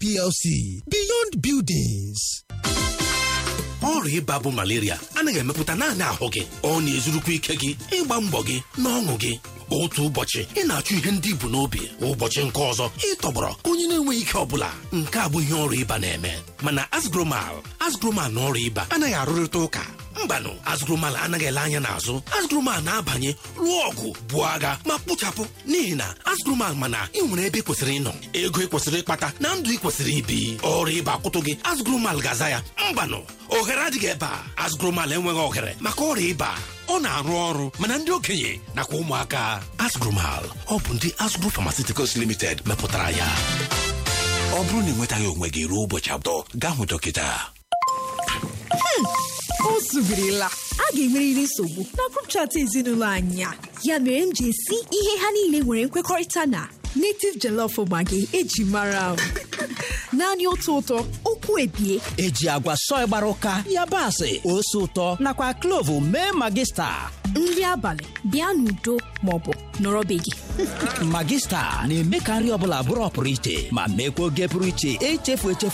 plc beyond buildings ọrịa ịba bụ malaria anaghị emepụta naanị ahụ gị ọ na-ezurukwa ike gị ịgba mbọ gị na ọṅụ gị otu ụbọchị ị na-achụ ihe ndị ibu n'obi ụbọchị nke ọzọ ịtọgbọrọ ka onye na-enweghị ike ọbụla nke a bụ ihe ọrịa ịba na-eme mana asgromal asgromal na ọrịa ịba anaghị arụrịta ụka mbanụ azgromal anaghị ele anya n'azụ azgromal na-abanye lụọ ọgụ buo agha ma kpochapụ n'ihi na azgromal mana ị nwere ebe ị kwesịrị ịnọ ego ị kwesịrị ịkpata na ndụ ị kwesịrị ibi ọrịa ịba kwụtụ gị azgromal ga-aza ya mbanụ ohere adịghị ebe a azgromal enweghị ohere maka ọrịa ịba ọ na-arụ ọrụ mana ndị okenye nakwa ụmụaka azgromal ọ bụ ndị azgro pharmaceuticals limited mepụtara ya ọ bụrụ na ị nwetaghị onwe gị ruo ụbọchị abụọ gaa hụ dọkịta o zubirila a ga-enwerịrị nsogbu na grup chat ezinụlọ anyị a ya mere m ji esi ihe ha niile nwere nkwekọrịta na native jollof maggi eji mara m naanị otu ụtọ okwu ebie eji agwa sọị gbara ụka yabasị ose ụtọ nakwa klovu mee magista nri abalị bịa n'udo maọbụ nọrọ be gị magista na-eme ka nri ọbụla bụrụ ọpụrụ iche ma mekwa oge pụrụ iche echefu echefu